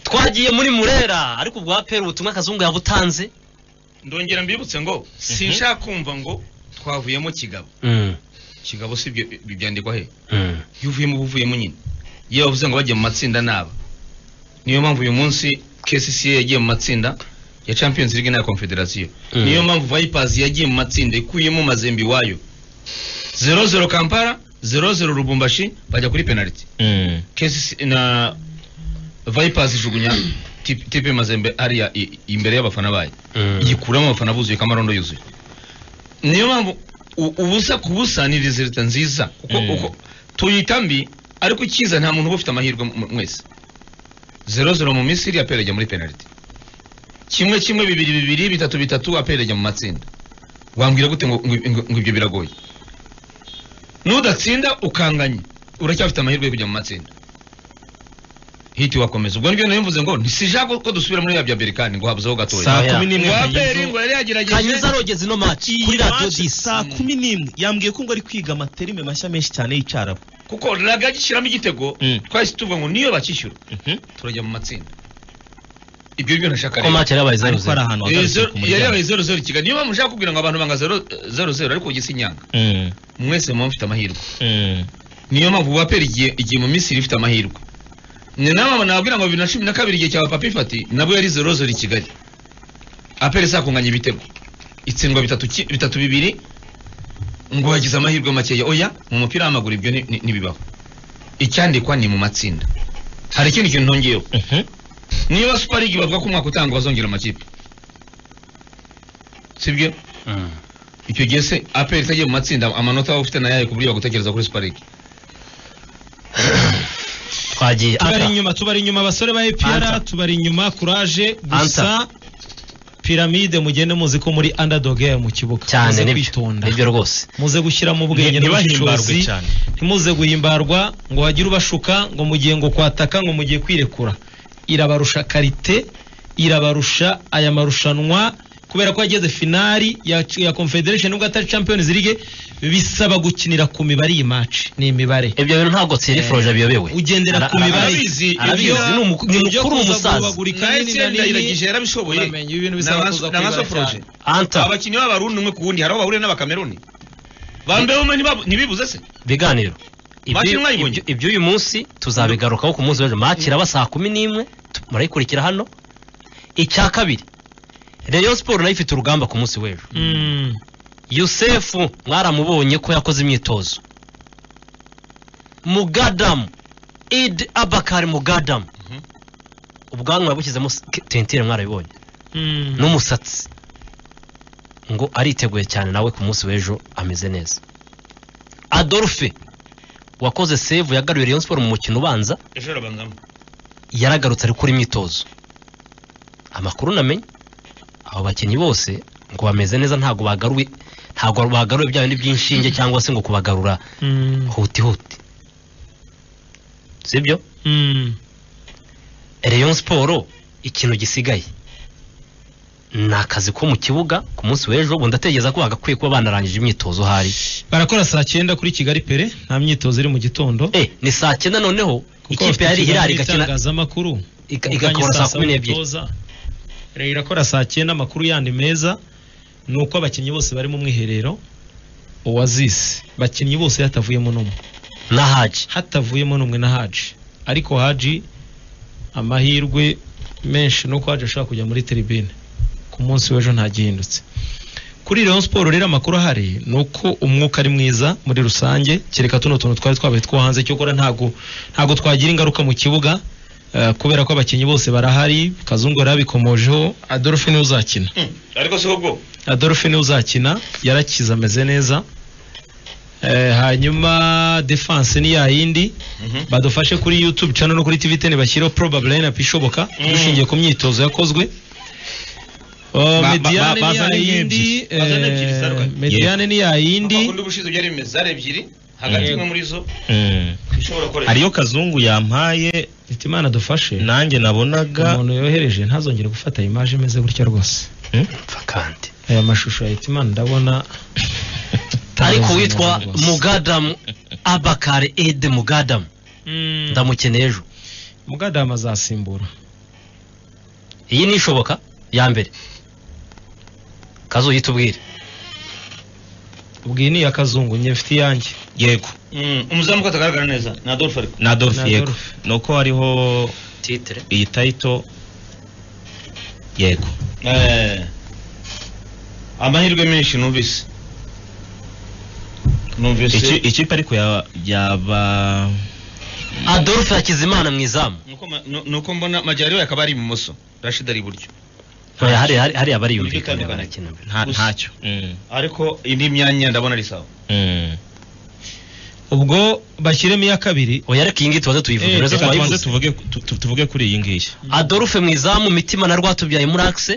twagiye muri murera ariko ubwa pera ubutumwa kazungu yabutanze ndongera mbibutse ngo sinshaka kumva ngo twavuyemo kigabo kigabo si ibyo ibi byandikwa he iyo uvuyemo uba uvuyemo nyine iyo bavuze ngo bajya mu matsinda naba niyo mpamvu uyu munsi kcca yagiye mu matsinda ya champions league n'aya confederation Mm. niyo mpamvu vipers yagiye mu matsinda ikuyemo mazembe iwayo zero zero kampala zero zero rubumbashi bajya kuri penaliti kcca na vipers ijugunya tipe tipe mazembe hariya i- imbere y'abafana bayo igikuramo abafana buzuye kamarondo yuzuye niyo mpamvu u- ubusa ku busa ni resulta nziza kuko Mm. uko tuyita mbi ariko ikiza nta muntu uba ufite amahirwe mu- mwese zero zero mu misiri apera ajya muri penaliti kimwe kimwe bibiri bibiri bitatu bitatu apera ajya mu matsinda wambwira gute ngo, ngo, ngo, ngo ibyo biragoye nudatsinda ukanganye uracyafite amahirwe yo kujya mu matsinda hiti wakomeza ubwo nibyo nari mvuze ngo ntisijaga ko dusubira muri ya bya berikani ngo habuzeho gatoya saa Oya. kumi n'imwe ngo aperi Kanyuza- ngo yari yagerageje kanyuza arogeza ino match Iyi kuri radiyo match disi saa kumi n'imwe yambwiye ko ngo ari kwiga amaterime mashya menshi cyane y'icyarabu kuko raga agishyiramo igitego Mm. twahise tuvuga ngo niyo bakishyura turajya mu matsinda ibyo byo nashaka ko match yari yabaye zeru ariko zeru ari ahantu Eh, hagarutse zero- ku yari yabaye muryango zero zero kigali niyo mpamvu nshaka kubwira ngo abantu banga zero zero zero ariko gisa inyanga Mm, mwese muba mufite amahirwe mm. niyo mpamvu wapera igihe igihe mu misiri ifite amahirwe ni nawe nababwira ngo bibiri na cumi na kabiri igihe cya papa ifati nabwo yari zero zero i kigali apera isakunganya ibitego itsindwa bitatu ki- bitatu bibiri ngo hagize amahirwe makeya oya mu mupira w'amaguru ibyo ni- ni- ntibibaho icyandikwa ni mu matsinda hari ikindi kintu ntongeyeho Mhm. niba super league bavuga ko umwaka utanga bazongera amakipe sibyo Mm. icyo gihe se aperi itagiye mu matsinda amanota waba ufite nayaye ku buryo bagutekereza kuri super league twagiye tubari Anta. inyuma tubari inyuma abasore ba epr Anta. tubari inyuma kuraje gusa Anta. piramide mugende muzi ko muri underdog yayo mu kibuga cyane Muze nibyo kwitonda nibyo rwose muze gushyira mu bwenge Nti- ntibahimbarwe n'ubushishozi cyane. ntimuze guhimbarwa ngo hagire ubashuka ngo mugiye ngo kwataka ngo mugiye kwirekura irabarusha karite irabarusha aya marushanwa kubera ko yageze finali ya, ya confederation nubwo atari champions league bisaba gukinira ku mibare iyi match ni imibare ibyo bintu ntabwo Thierry Froger abiyobewe ugendera Ara- ku ara- mibare arabizi, arabizi, ni umu- ni ibyo mukuru kuza w'umusaza. guhubagurika nawe nini na senda nini, iragije yarabishoboye uramenye ibintu bisaba N'amaso- kuza n'amaso kwibara proje cyane. anta abakinnyi b'abarundi umwe ku wundi hari aho bahurira n'abakameruni bambeho umwe ntibabu- ntibibuze se biganiro Ibyo- Match mwayibonye? ibyo- iby'uyu munsi tuzabigarukaho ku munsi w'ejo match iraba saa kumi n'imwe tu- murayikurikira hano icya kabiri Rayon Sport nayo ifite urugamba ku munsi w'ejo Mm. Yusefu mwaramubonye ko yakoze imyitozo Mugadamu Id Abakari Mugadamu Mhm. ubwanwa yabushyizemo s- ke- tentire mwarabibonye Mm. n'umusatsi ngo ariteguye cyane nawe ku munsi w'ejo ameze neza Adolphe wakoze save yagaruye Rayon Sport mu mukino ubanza ejo arabangamo yaragarutse ari gukora imyitozo amakuru namenye abo bakinnyi bose ngo bameze neza ntabwo bagaruwe ntabwo bagaruwe bya bindi by'inshinge cyangwa se ngo kubagarura Mm. huti huti sibyo Mm. Rayon Sport ikintu gisigaye ni akazi ko mu kibuga ku munsi w'ejo ubu ndatekereza ko bagakwiye kuba banarangije imyitozo hari barakora saa cyenda kuri kigali pere nta myitozo iri mu gitondo eh ni saa cyenda noneho kuko ikipe yari Hilal igakina itangazamakuru iga- igakora saa kumi n'ebyiri rero irakora saa cyenda amakuru yandi meza ni uko abakinnyi bose bari mu mwiherero oasis bakinnyi bose hatavuyemo n'umwe na Haji hatavuyemo n'umwe na haji ariko haji amahirwe menshi ni uko haji ashobora kujya muri teribine ku munsi w'ejo ntagihindutse kuri Rayon Sport rero amakuru ahari ni uko umwuka ari mwiza muri rusange kereka tuno tuntu twari twabaye two hanze cyokora ntago ntago twagira ingaruka mu kibuga eh, kubera ko abakinnyi bose barahari kazungu yarabikomojeho Adolphe niwe uzakina ariko si ubwo Adolphe niwe uzakina yarakize ameze neza Eh, hanyuma defense ni yayindi badufashe kuri youtube channel no kuri tv ten bashyireho probable lineup ishoboka Mm. dushingiye ku myitozo yakozwe Uh, ba- mediane ni bazane ebyiri. yayindi Bazane ebyiri eh, zitandukanye. mediane ni yayindi undi ubushize byari bimeze zari ebyiri hagati Mm. imwe muri zo Mm. ishobora gukoreshwa hariyo kazungu yampaye Iti imana dufashe nanjye nabonaga umuntu yohereje ntazongere gufata image imeze gutya rwose Hmm? Pfa kandi aya mashusho ya Hitimana ndabona ariko Tarenze witwa umuntu rwose. mugadamu abakare ede mugadamu Mm. ndamukeneye ejo mugadamu azasimbura iyi ni ishoboka ya mbere kazuye tubwire ubwiye ni iya kazungu njye mfite iyanjye yego Mm, umuzamu ko atagaragara neza ni adolphe ariko na adolphe Na yego Adolphe. ni uko hariho titire iyi tayito yego Eh, amahirwe menshi numvise Iki- numvise ikipe ariko ya- yaba adolphe hakizimana mu izamu Nuko ma- nu- nuko mbona majyariwe akaba ari ibumoso rashid ari iburyo Oya, hariya hari- hariya bariyumvikana Birumvikana. barakina mbere nta- Gusa. ntacyo Mm, ariko indi myanya ndabona ari sawa mm. ubwo bashyiremo iya kabiri oya reka iyi ngiyi tubanze tuyivuge Eh, uretse reka tubanze twayivuze tuvuge tu- tu- tuvuge kuri iyi ngiyi adolphe mu izamu mitima na rwatubyaye muri akise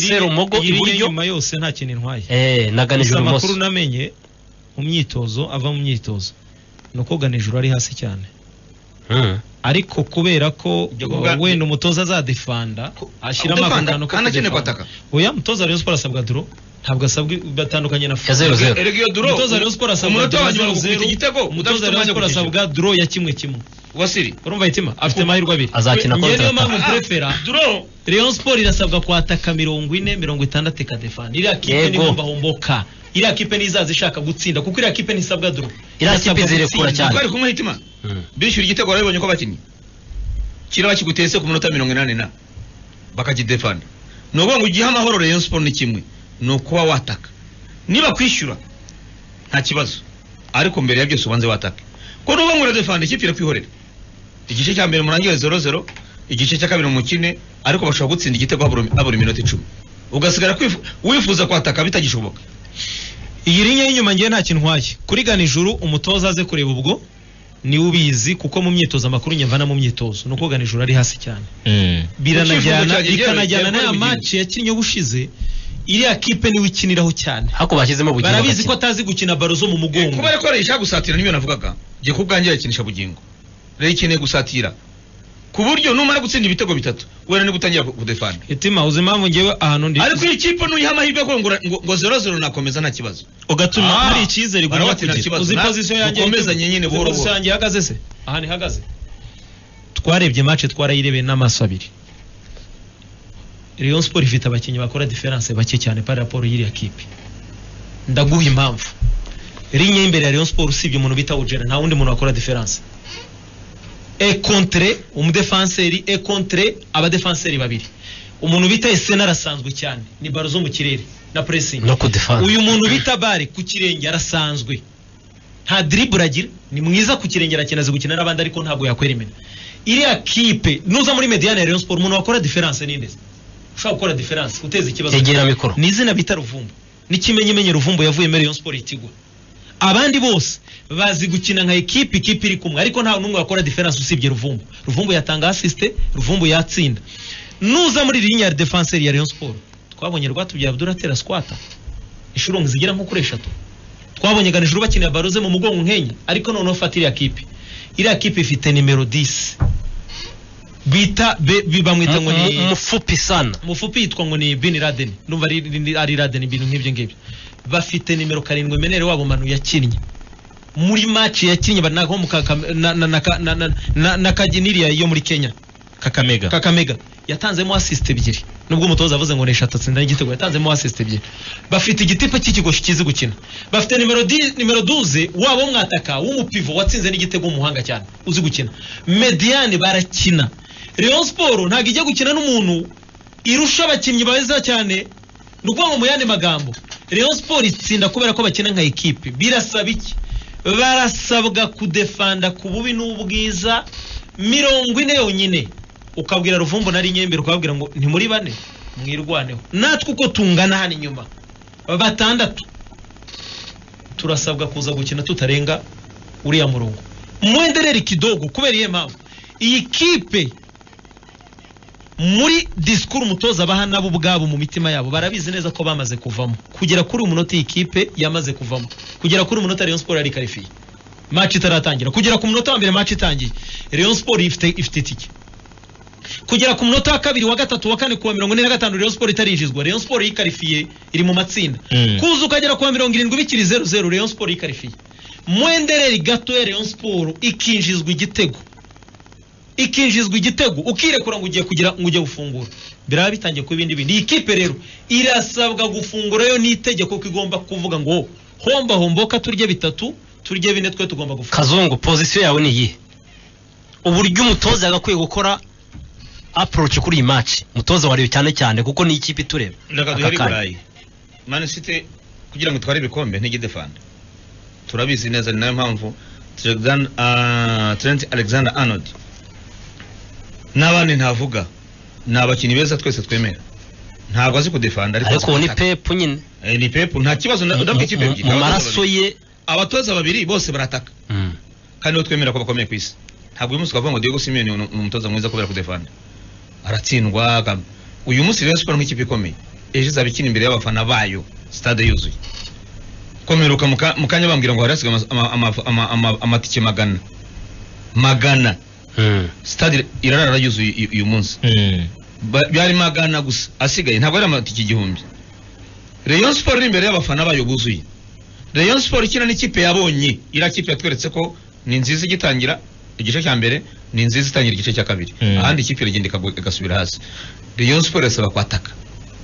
Serumogo yiri iburyo. nyuma yose nta kintu intwaye eh na gusa ganijoro amakuru ibumoso namenye mu myitozo ava mu myitozo ni uko ganijoro ari hasi cyane Mm. ariko kubera ko Ibyo kuvuga- uh, wenda umutoza azadefanda ashyiramo Udefanda, agatanu ko kandi akeneye kudefanda. kwataka. oya umutoza wa Rayon Sports asabwa duro ntabwo asabwa batandukanye na Ya zero zero. erega iyo duro umutoza wa Rayon Sports asabwa umunota duro wa nyuma zero gukubita zero igitego udafite umutoza wa Rayon umwanya wo Sports gukina asabwa duro ya kimwe kimwe wasiri urumva hitima afite amahirwe abiri Azakina Njye niyo contre-attaque. mpamvu murefera duro Rayon Sports irasabwa kwataka mirongo ine mirongo itandatu ikadefanda iriya kipe Yego. niyo bahomboka iriya kipe ntizaza ishaka gutsinda kuko iriya kipe ntisabwa duro Iriya Irasabwa kipe izirekura gutsinda. cyane. kuko ari kumwe hitima Mm. bishyura igitego barabibonye ko bakinnye kiraba kigutese ku minota mirongo inani na bakakidefanda ni ukuvuga ngo ugihe amahoro Rayon Sports ni kimwe ni ukuba wataka niba kwishyura nta kibazo ariko mbere ya byose ubanze watake ko nuvuga ngo uradefanda ikipe irakwihorera igice cya mbere murangire zero zero igice cya kabiri mukine ariko bashobora gutsinda igitego habura habura iminota icumi ugasigara kwifu- wifuza kwataka bitagishoboka iyi linya y'inyuma ngewe nta kintu ntwaye kuri ganijuru umutoza aze kureba ubwo niwe ubizi kuko mu myitozo amakuru nyumva no mu myitozo ni uko ganijuru ari hasi cyane Mm. biranajyana cyanjye bikanajyana ngewe, n'aya ngewe maci yakinnye ubushize iriya kipe niwe ikiniraho cyane ariko bashyizemo bugingo barabizi ko bakina. atazi gukina baro zo mu mugongo kuba ariko arayishaka gusatira nibyo navugaga jye ku bwanjye yakinisha bugingo rero ikeneye gusatira ku buryo numara gutsinda ibitego bitatu wera ni gutangira ku- kudefanda itima uzi impamvu ngewe ahantu ndi ariko iyi kipe nuyiha amahirwe yo ngo ngo- ngo zero zero nakomeza nta kibazo ugatuma Ah. hari icyizere Baravuga ugomba ati nta kugira kibazo. uzi na- pozisiyo yanjye dukomezanye nyine Uzi buhoro pozisiyo buhoro. yanjye ihagaze se ahantu ihagaze twarebye mace twarayirebeye n'amaso abiri Rayon Sport ifite abakinnyi bakora diferanse bake cyane par rapport y'iriya kipe ndaguha impamvu ligne y'imbere ya Rayon Sport usibye umuntu bita Ugera nta wundi muntu wakora diferanse e contre umudefanseri e contre abadefanseri babiri umuntu bita Esena arasanzwe cyane ni baro zo mu kirere na pressing no kudefanda uyu muntu bita bare ku kirenge arasanzwe nta dribble agira ni mwiza ku kirenge arakina azi gukina n'abandi ariko ntabwo yakwera imena iriya kipe nuza muri mediane ya Rayon Sport umuntu wakora diferanse ni nde ushobora gukora diferanse uteza ikibazo yegera mikoro ni izina bita ruvumbu n'ikimenyimenyi ruvumbu yavuyemo Rayon Sport itigwa abandi bose bazi gukina nka ekipe ikipe iri kumwe ariko nta n'umwe wakora diferanse usibye ruvumbu ruvumbu yatanga asisite ruvumbu yatsinda nuza muri linya ya defanseri ya Rayon Sport twabonye rwatubyaye Abdul atera squata inshuro zigera nko kuri eshatu twabonye ganijuru bakinira baruze mu mugongo nkenya ariko noneho fata iriya kipe iriya kipe ifite nimero 10 bita be, be- bamwita ngo ni umufupi sana umufupi yitwa ngo ni bin laden numva ari, ari- ari laden ibintu nk'ibyo ngibyo bafite nimero karindwi menere wabo manu yakinnye muri match yakinnye ba- na, mu ka- ka- na, na, na, na, na, na, na kaginiriya yo muri kenya kakamega kakamega yatanzemo assist ebyiri nubwo umutoza avuze ngo ni eshatu atsinda n'igitego yatanzemo assist ebyiri bafite igitipe cy'ikigo kizi gukina bafite nimero di, nimero 12 wabo mwataka w'umupivo watsinze n'igitego w'umuhanga cyane uzi gukina mediane barakina Rayon Sport ntabwo ijya gukina n'umuntu irusha abakinnyi beza cyane ni ukuvuga ngo mu yandi magambo Rayon Sport itsinda kubera ko bakina nka ekipe birasaba iki barasabwa kudefanda ku bubi n'ubwiza mirongo ine yonyine ukabwira ruvumbu na rinyembe ukababwira ngo ni muri bane mwirwaneho natwe uko tungana hano inyuma batandatu turasabwa kuza gukina tutarenga uriya murongo mwenderere ikidogo kubera iyihe mpamvu iyi kipe muri disikuru umutoza abaha nabo ubwabo mu mitima yabo barabizi neza ko bamaze kuvamo kugera kuri uyu munota iyi kipe yamaze kuvamo kugera kuri uyu munota Rayon Sport yari karifiye match itaratangira kugera ku munota wa mbere match itangiye Rayon Sport ifite ifite itike kugera ku munota wa kabiri wa gatatu wa kane kuwa mirongo ine na gatanu Rayon Sport itarinjizwa Rayon Sport yikarifiye iri mu matsinda Mm. kuza ukagera kuwa mirongo irindwi bikiri zeru zeru Rayon Sport yikarifiye mwenderere gato ya Rayon Sport ikinjizwa igitego ikinjizwa igitego ukirekura ngo ugiye kugira ngo ugiye gufungura biraba bitangiye kuba ibindi bintu iyi kipe rero irasabwa gufungura yo n'itegeko ko igomba kuvuga ngo homba homboka turye bitatu turye bine twe tugomba gufungura kazungu pozisiyo yawe ni iyihe uburyo umutoza yagakwiye gukora approach kuri iyi match umutoza wareba cyane cyane kuko ni ikipe itureba reka duhere i Aka kanya. burayi mani site kugira ngo itware ibikombe ntigidefanda turabizi neza ni nayo mpamvu Trent- ah, trent alexander arnold n'abandi ntavuga ni abakinnyi beza twese twemera ntabwo azi kudefanda ariko uwo azi ni gutaka. pepu nyine Eh, ni pepu nta kibazo na- Mu- ndabwo ikipe mu- ebyiri, mu abatoza maraso babiri. ye abatoza babiri bose barataka Mm. kandi nibo twemera ko bakomeye ku isi ntabwo uyu munsi twavuga ngo Diego Simeone ni ni umutoza mwiza kubera kudefanda aratsindwa akam- uyu munsi Rayon Sports nk'ikipe ikomeye ejo izaba ikina imbere y'abafana bayo stade yuzuye komeruka mu ka- mu kanya bambwira ngo hari hasigaye ama- ama- ama- ama- amatike magana magana Mm. stade irarara yuzuye uyu- uyu munsi Mm. Ba- byari magana gusa asigaye ntabwo ari amatike igihumbi Rayon Sports iri imbere y'abafana bayo buzuye Rayon Sports ikina n'ikipe yabonye iriya kipe yatweretse ko ni nziza igitangira igice cya mbere ni nziza itangira igice cya kabiri Mm. ahandi ikipe iragenda ikagwa- igasubira hasi Rayon Sports irasaba kwataka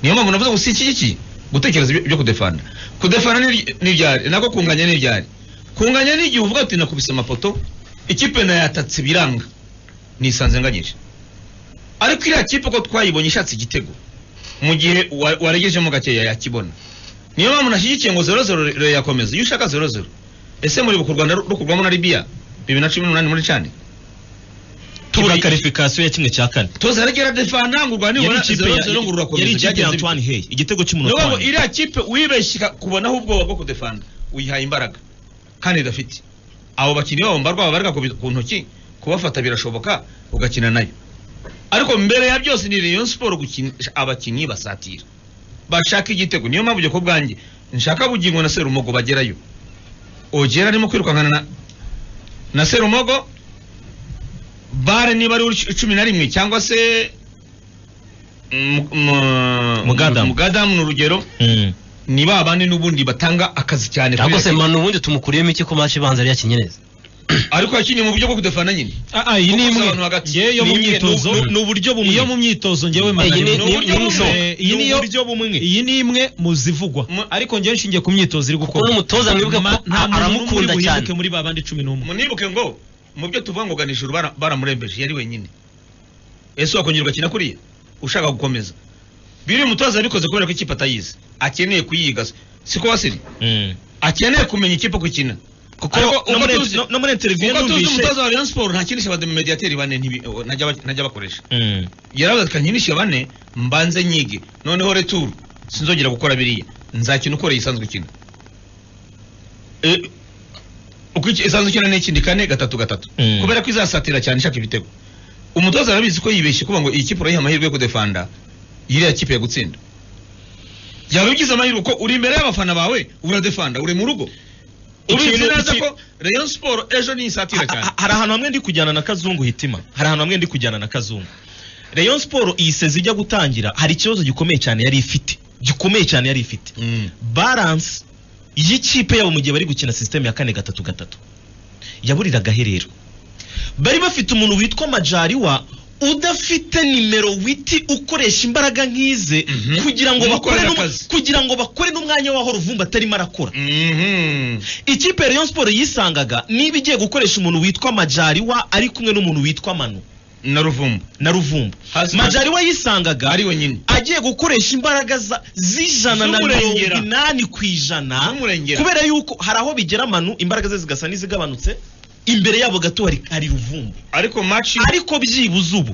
niyo mpamvu navuze ngo si iki ngiki gutekereza ibyo- ibyo kudefanda kudefanda ni- ni ibyari nako kunganya ni ibyari kunganya ni igihe uvuga ati nakubise amapoto ikipe nayatatse biranga nisanze nganyije ariko iriya kipe uko twayibonye ishatse igitego mu gihe wa- waregejemo gakeya yakibona niyo mpamvu nashyigikiye ngo zero zero re- yakomeza iyo ushaka zero zero ese muribuka u rwanda ru- rukurwamo na libiya bibiri na cumi n'umunani muri cani tubura Tubura- karifikasiyo ya kimwe cya kane toza aragera defanda ngo u rwanda yari nibona ikipe zero ya zero ngo yari rurakomeza ikipe ya byagenze bite? Antoine Hey igitego niyo cy'umunota mpamvu wa iriya kipe wibeshye ika- kubonaho ubwoba bwo kudefanda uyihaye imbaraga kandi idafite abo bakinnyi babo mbarwa babarika ku bi- ku ntoki kubafata birashoboka ugakina nayo ariko mbere ya byose ni Rayon Sport gukinisha abakinnyi basatira bashaka igitego niyo mpamvu ubwo bwanjye nshaka bugingo na Serumogo bagerayo ogera arimo kwirukankana na na Serumogo bare niba ari uw'icu- cumi na rimwe cyangwa se mm, mm, Mugadamu. Mugadamu ni urugero Mm. ni ba bandi n'ubundi batanga akazi cyane kuri cyangwa se iyo kipe. manu ubundi tumukuriyemo iki ku match ibanza yari yakinye neza ariko yakinnye mu buryo bwo kudefana nyine ah ah iyi ni Kuko imwe abantu hagati- ngewe yo ni mu imwe, myitozo ni- ni uburyo bumwe iyo mu myitozo ngewe Iyi ni- magana ni- ni- ni- abiri. ni iyi niyo uburyo bumwe iyi ni imwe mu zivugwa Mu- ariko ngewe nshingiye ku myitozo iri kuko gukora n'umutoza mwibuke ko Ma- nta a- muntu n'umwe uri aramukunda cyane buhinduke muri ba bandi cumi n'umwe munibuke ngo mu byo tuvuga ngo gana ijuru bara- baramurembeje yari wenyine ese wakongera ugakina kuriya ushaka gukomeza biri umutoza yabikoze kubera ko ikipe atayizi akeneye kuyiga siko wasiri Mm. akeneye kumenya ikipe gukina kuko Ariko no uko muri tuzi- no- no muri interview kuko tuzi numvise umutoza wa Rayon Sport ntakinisha abademediateri bane ntibi- eh, ntajya ba- ntajya bakoresha Mm. yaravuze ati kankinishe bane mbanze nyige noneho returu sinzongera gukora biriya nzakina uko yisanzwe ikina Eh, uko iki- isanzwe ikina n'ikindi kane gatatu gatatu Mm. kubera ko izasatira cyane ishaka ibitego umutoza arabizi ko yibeshye kuba ngo iyi kipe urayiha amahirwe yo kudefanda iriya kipe ya gutsinda yaba ugize amahirwe ko uri imbere y'abafana bawe uradefanda uri mu rugo ubizi Ikintu- neza iki- ko Rayon Sport ejo ni isatira Ha- cyane ha- hari ahantu hamwe ndi kujyana na kazungu hitima hari ahantu hamwe ndi kujyana na kazungu Rayon Sport iyi sezi ijya gutangira hari ikibazo gikomeye cyane yari ifite gikomeye cyane yari ifite Mm. balance y'ikipe yabo mu gihe bari gukina sisiteme ya kane gatatu gatatu yaburiraga aherero bari bafite umuntu witwa majariwa udafite nimero witi ukoresha imbaraga nk'ize Mhm. kugira ngo bakore Umukorera n'um- akazi. kugira ngo bakore n'umwanya w'aho ruvumba atarimo arakora Mhm. ikipe ya Rayon Sport yisangaga niba igiye gukoresha umuntu witwa Majariwa ari kumwe n'umuntu witwa Manu na ruvumbu na Ruvumbu Hasi- Majariwa yisangaga ari wenyine agiye gukoresha imbaraga za- z'ijana na mirongo Z'umurengera. inani ku ijana Z'umurengera. kubera yuko hari aho bigera Manu imbaraga ze zigasa n'izigabanutse imbere yabo gato hari, hari Ruvumbu ariko match ariko byibuze ubu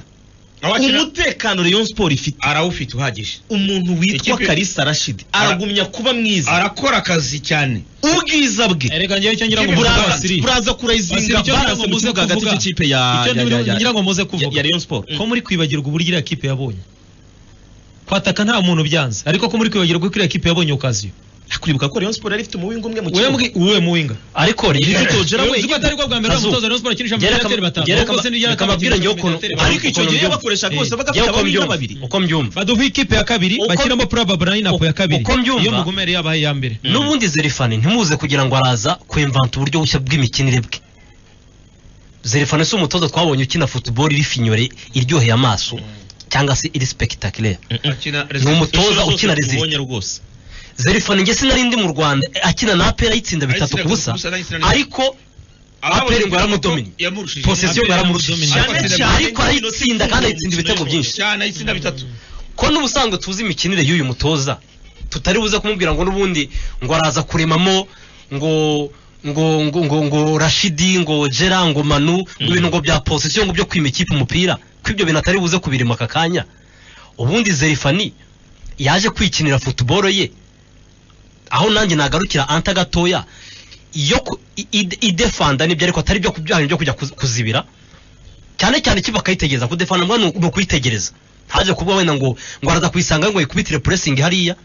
abakina umutekano Rayon Sport ifite arawufite uhagije umuntu witwa Ikipe- Kalisa Rashid Ara- aragumya kuba mwiza arakora akazi cyane ubwiza bwe erega ngewe icyo ngira ngo Ikipe- muze Buraza- abasiri. buraza Basiri, kurayizinga icyo ngira ngo baranze mu muze kibuga hagati kuvuga. cy'ikipe ya icyo ya- ya- ngira ngo muze ya- kuvuga ya Rayon Sport ko muri kwibagirwa uburyo iriya kipe yabonye kwataka nta muntu byanze ariko ko muri kwibagirwa ko iriya kipe yabonye okaziyo kuribuka ko Rayon Sport yari ifite umuwingo umwe mu we mbwi uwe muwinga ariko rero Togera Uzi wenyine. ko atari bwo bwa mbere Kazu. umutoza Rayon Sport akinisha Gereka- amadeteri batanu gereka- Ubwo se n'ibyara reka mbabwire njyewe ukuntu- kabiri Ariko ariko icyo gihe bakomeye. bakoresha Eh, rwose bagafite njyewe uko ababiri mbyumva n'ababiri uko mbyumva baduha ikipe ya kabiri Uko- bashyiramo puraba burayini apo ya kabiri uko mbyumva- iyo mugomere yabaye iya mbere n'ubundi zerifani ntimuze kugira ngo araza kwemvanta uburyo bushya bw'imikinire bwe zerefana si umutoza twabonye ukina football iri finyore iryoheye amaso cyangwa se iri spectaculaire akina ni umutoza ukina rezili rezili ubonye rwose zerefana njye sinari ndi mu rwanda eh, akina na apera ayitsinda bitatu Ayitsinda ku busa bitatu ku busa, ayitsinda- ariko apera ngo yaramudominye yamurushije posesiyo ngo yaramurushije Apera cyane yaramudominye. ariko arayitsinda kandi ayitsinda ibitego byinshi cyane ayitsinda bitatu ko n'ubusanzwe tuzi imikinire y'uyu mutoza tutari buze kumubwira ngo n'ubundi ngo araza kuremamo ngo ngo ngo ngo ngo rashidi ngo jera ngo manu ngo ibintu ngo bya posisiyo ngo byo kwima ikipe umupira ko ibyo bintu atari buze kubirema aka kanya ubundi zerifani yaje kwikinira futuboro ye aho nanjye nagarukira anta gatoya yo ku- i- i- idefanda nibyo ariko atari byo kubyahana byo kujya kuz- kuzibira cyane cyane kiba akayitegereza kudefana mbwa ni ukuyitegereza ntaje kuba wenda ngo ngo araza kuyisanga ngo yikubitire puresingi hariya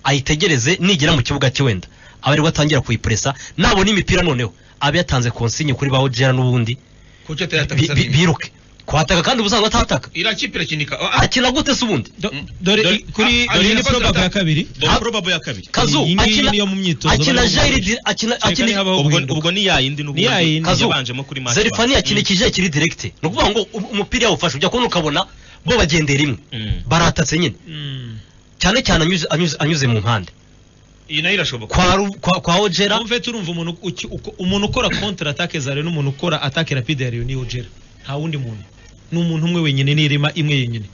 ayitegereze nigera mu kibuga cye wenda aba aribwo atangira kuyipuresa nabona imipira noneho abe yatanze konsinyi kuri baho jera n'ubundi kuki bi- bi- atayataka biruke kuhataka kandi ubusanzwe atataka iriya kipe irakinika Ah, ah, akina gute se ubundi Do- Mm. dore Dore- i- kuri a- dore akina ni probable kontrata. ya kabiri dore Ha- probable ya kabiri kazu Iyi ngiyi akina niyo mu myitozo akina barimo jairi gukina. di- akina Kereka akina nihabaho ubwo guhinduka. ubwo ni yayindi n'ubu Ni yayindi. Kazu, yabanjemo kuri match zerifani back. yakina ikije kiri direkite ni ukuvuga ngo u- umupira yawufashe ujya kubona ukabona bo bagendera rimwe Mm. baratatse nyine Mm. cyane cyane anyuze- anyuze- anyuze mu mpande iyi nayo irashoboka kwa Ru- kwa- kwa ojera Wumve turumva umuntu uki- uko- umuntu ukora contre attaque za Rayon n'umuntu ukora attaque rapide ya Rayon ni Ojera nta wundi muntu ni umuntu umwe wenyine n'irema imwe yenyine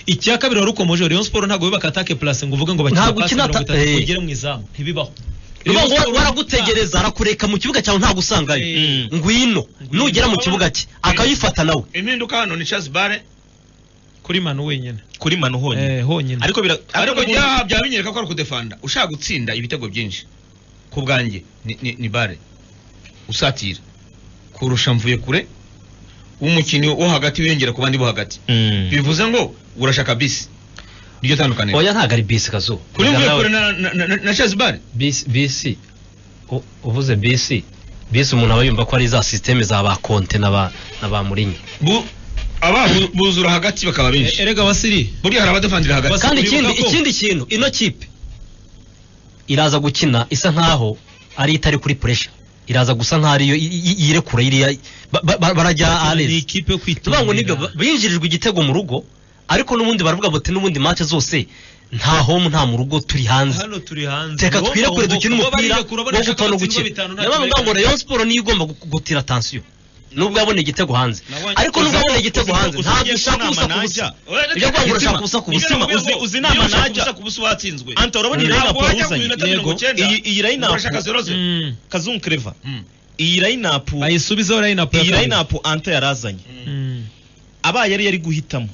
icya kabiri wari ukomoje Rayon Sport ntabwo bibaka attaque place ngo uvuge ngo bakina Ntabwo pasi ukina mirongo atta- itatu ngo eh. igere mu izamu ntibibaho niba Rayon ngo Sport- waragutegereza arakureka mu kibuga cyawe ntagusangayo Mm. ngwino nugera mu kibuga cye akayifata nawe impinduka hano ni Charles Bare kuri manu wenyine kuri manu honyine eh honyine ariko bira ariko ariko bya byaba binyereka ko ari ukudefanda ushaka gutsinda ibitego byinshi ku bwanjye ni- ni- ni bare usatira kurusha mvuye kure umukinnyi wo hagati wiyongera ku bandi bo hagati Mm. bivuze ngo urashaka bisi niryo tandukaniro oya ntabwo ari bisi kazuba kuri mvuye kure na- na- na- na- na Charles Bare bisi bisi u- uvuze bisi bisi umuntu aba yumva ko ari za sisiteme za ba konte na ba na ba murinyi Bu- aba bu- buzura hagati bakaba Eh, benshi erega wasiri buriya hari abadefandira hagati Basa- kandi uribuka ikindi ko- ikindi kintu ino kipe iraza gukina isa nkaho ari itari kuri puresha iraza gusa nkaho ariyo i- i- yirekura iriya ba- ba- ba- barajya ni arezi ikipe yo kwitumira tuvuga ngo nibyo ba- binjirijwe igitego mu rugo ariko n'ubundi baravuga bati n'ubundi match zose nta home nta mu rugo turi hanze hano turi hanze reka Ngo- twire kure ngo- dukine ngo umupira barirekuye, wo urabona ashaka gutona gukina gutsindwa bitanu, nta niyo mpamvu kibazo. ngo Rayon Sport niyo igomba gu- gutira tansiyo nubwo yabona igitego hanze Nabonye- ariko nubwo yabona igitego hanze uzi- ntabwo uzi- ushaka uzi- ubusa ku uzi- busa Oya, reka- ibyo kwanga urashaka ubusa ku busa Mitima, uzi- uzi inama Iyo ushaka najya. gusa kubusa watsinzwe Anta urabona iyi Ntabwo lineup wajya ku wazanye minota mirongo Yego. icyenda. iyi iyi lineup Urashaka zero zero. Mm. kazungu clever Mm. iyi lineup bayisubizeho line up ya iyi kabiri. lineup Anta yarazanye Mm. abaye yari yari guhitamo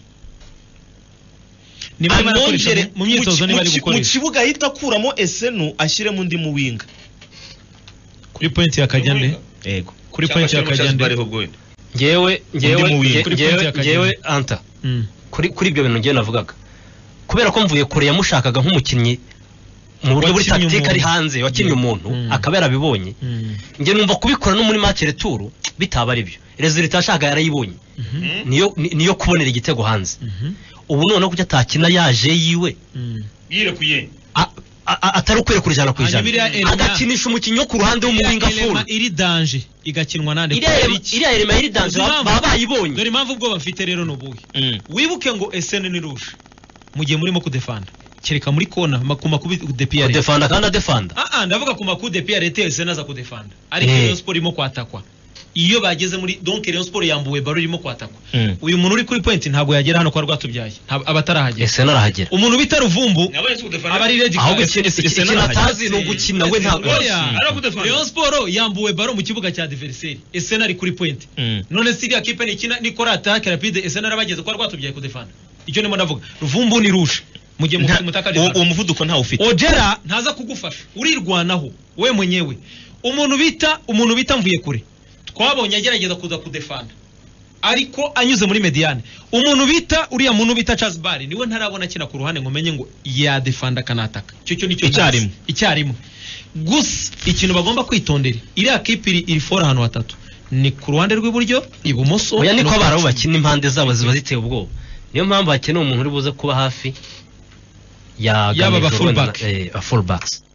ni bari barakoresha anongere mu- mu myitozo mu- niba ari mu- mu gukoresha kibuga ahita akuramo esenu ashyiremo undi mu winga kuri point ya kajyande yego kuri point ya Cyangwa se kajyande bariho bwenda. ngewe Undi mu wing. ngewe Kuri point ngewe ya Kageni. ngewe anta Mm. kuri kuri ibyo bintu ngewe navugaga kubera ko mvuye kure yamushakaga nk'umukinnyi mu buryo buri Wakinnye tactique ari umuntu. hanze wakinnye umuntu Mm. akaba yarabibonye Mm. njye numva kubikora no muri match retour bitaba ari byo resultat yashaka yarayibonye Mhm. niyo ni- niyo kubonera igitego hanze Mhm. ubu noneho kuki atakina yaje yiwe Mm. Yirekuye. a- a- a- atari ukwiriye ku ijana ku Hanyuma iriya ijana Elma- agakinisha umukinnyi wo ku ruhande w'umuwinga Iriya furu elema iri danger igakinwa nande iriya Elma- iriya elema yiri danze Uzi baba impamvu? baba bayibonye dore impamvu ubwoba mfite rero ni ubuhe Mm. wibuke ngo esene ni rouge mu gihe murimo kudefanda kereka muri kona ma- ku makubi de piyare adefanda kandi adefanda ah ah ndavuga ku makubi de piyare te esene aza kudefanda ariko Eh. Rayon Sport irimo kwatakwa iyo bageze muri donc Rayon Sport yambuwe baro irimo kwatakwa Mm. uyu muntu uri kuri point ntabwo yagera hano kwa rwatubyaye ntabwo- aba atarahagera ese narahagera umuntu bita ruvumbu Nabonye si kudefana. aba ari redi ahubwo kadi ikintu ikintu atazi ni ugukina we ntabwo Rwose, ari ukudefana. Rayon Sport yambuwe baro mu kibuga cya adversaire esena ari kuri point Mm. none si iriya kipe nikina nikora attaque rapide esena arabageze kwa rwatubyaye kudefana icyo nimo ndavuga ruvumbu ni rouge mu gihe Nta- mutaka uwo uwo muvuduko ntawo ufite ojera ntaza kugufasha urirwanaho we mwenyewe umuntu bita umuntu bita mvuye kure twabonye agerageza kuza kudefanda ariko anyuze muri mediane umuntu bita uriya muntu bita Charles Barry niwe ntarabona akina ku ruhande ngo menye ngo yadefanda kanataka icyo cyo nicyo Icyarimwe. ntazi. icyarimwe gusa ikintu bagomba kwitondera iriya kipe iri iri fora ahantu hatatu ni ku ruhande rw'iburyo ibumoso oya niko no ku abarabu icumi. bakina impande zabo ziba ziteye ubwoba niyo mpamvu hakenewe umuntu uri buze kuba hafi ya Yaba aba Gamijoro na- fullback. eh, aba fullbacks